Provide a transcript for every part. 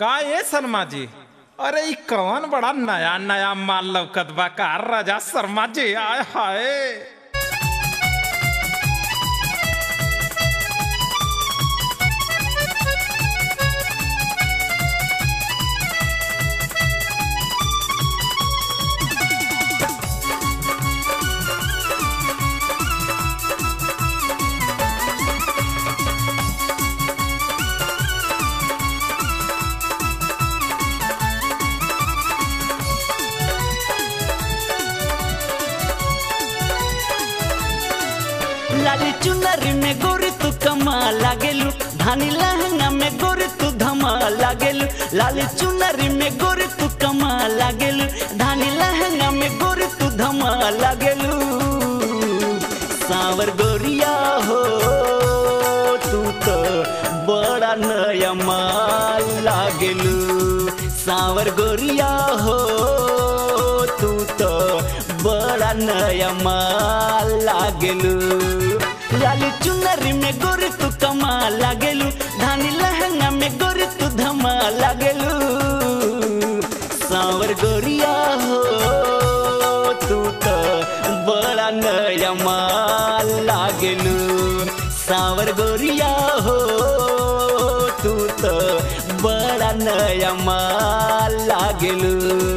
का ये शर्मा जी अरे ई कौन बड़ा नया नया माल लौकत बा का राजा शर्मा जी आय हाय लाली चुनरी में गोरी तू कमा लागेलू धानी लहंगा में गोरी तू धमा लागेलू लाली चुनरी में गोरी तू कमा लागेलू धानी लहंगा में गोरी तू धमा लागेलू सावर गोरिया हो तू तो बड़ा नया माल लागेलू सावर गोरिया हो तू तो बड़ा नया माल लागेलू लाली चुनरी में गोरी तू कमा लागेलू धानी लहंगा में गोरी तू धमा लागेलू सावर गोरिया हो तू तो बड़ा नया माल लागेलू सावर गोरिया हो तू तो बड़ा नया माल लागेलू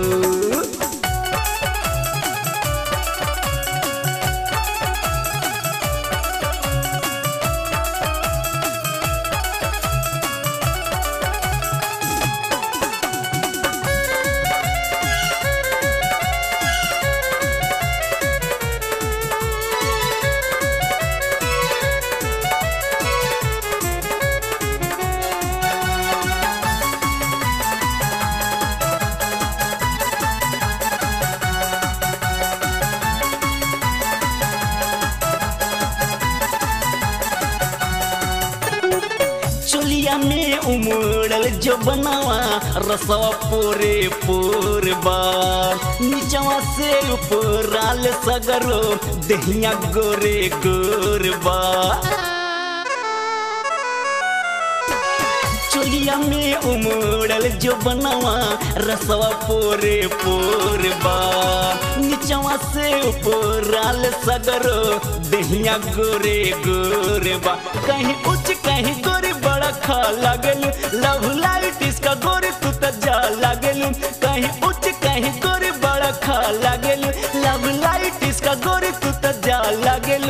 चोलिया में उमड़ल जो बनावा रसवा पोरे पोर बार नीचवा से ऊपराल सगरो दहिया गोरे गोर बा चोलिया में उमड़ल जो बनावा रसवा पोरे पोर बा नीचवा से ऊपराल सगरो दहिया गोरे गोरे बा कहीं उच्च कहीं गोरे बड़ा खा लागल लव लाइट इसका गोरे तू त जा लागल कहीं उच्च कहीं गोरे बड़ा खा लागल लव लाइट इसका गोरे तू त जा लागल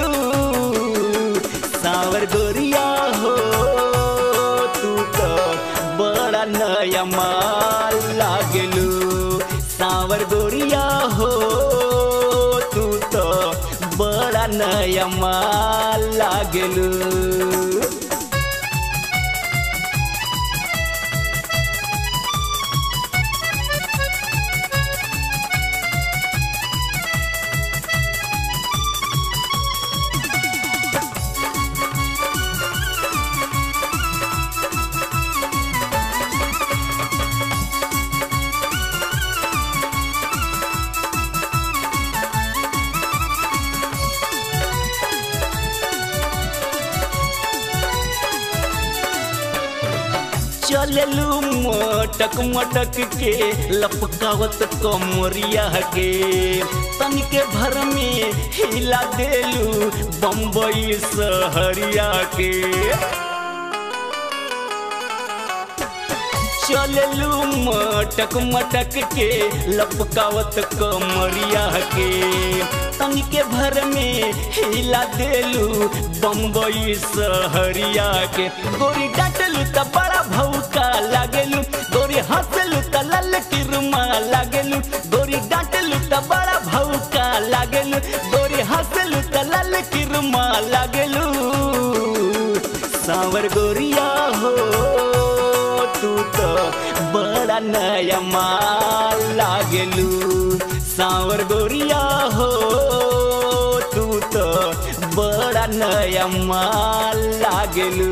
सावर गोरिया हो तू तो बड़ा नया माल लागलू सावर गोरिया हो तू तो बड़ा नया माल लागलू चललू मोटक मोटक के लपकावत कमरिया के तनिके भर में हिला देलू बम्बई सहरिया के चललू मटक मटक के लपकावत कमरिया के तनिके भर में हिला देलू बम्बई सहरिया के गोरी डांटलू त बड़ा भौका लागेलू गोरी हंसलू त लल किरमा लागेलू गोरी डांटलू त बड़ा भौका लागेलू गोरी हंसलू त लल किरमा लागेलू सावर गोरिया हो तू तो बड़ा नया माल लागेलू सावर गोरिया हो तू तो बड़ा नया माल लागेलू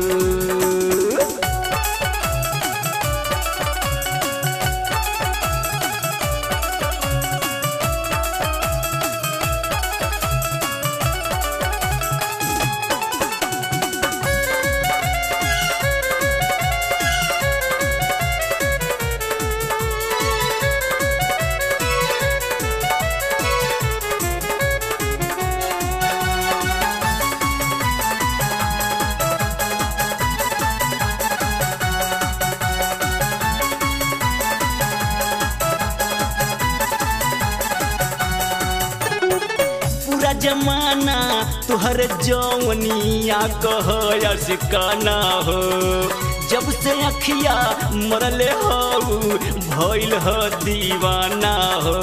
जमाना तुहर जौनिया कह सिकाना हो जब से अखिया मरले हो भइल ह दीवाना हो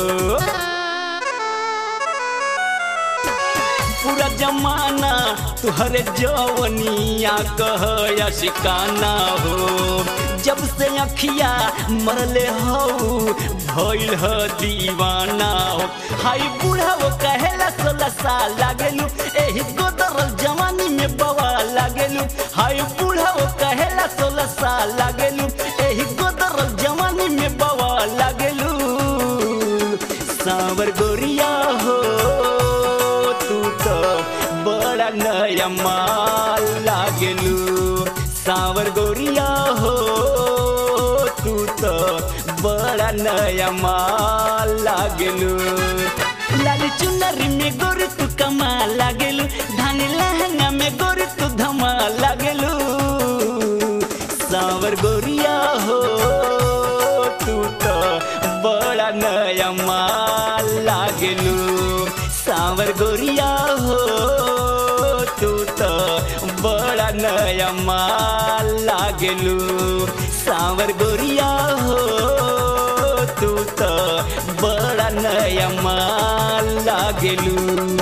पूरा जमाना तुहर जवनिया कह सिकाना हो जब से अखिया मरले हो भइल ह दीवाना हो हाय बूढ़ा वो कहेला सोलह साल लागेलू एही गोदरल जवानी में बवा लागेलू हाय बूढ़ा वो कहेला सोलह साल लागेलू एही गोदरल जवानी में बवा लागेलू सावर गोरिया हो तू तो बड़ा नया माल लागेलू सावर गोरिया हो तू तो बड़ा नया माल लागेलू लाल चुनरी में गोरी तू कमाल लागेलू धानी लहंगा में गोरी तू धमाल लागेलू सावर गोरिया हो तू तो बड़ा नया माल लागेलू सावर गोरिया हो तू तो बड़ा नया माल लागेलू सावर गोरिया हो तू तो बड़ा नया माल लागेलू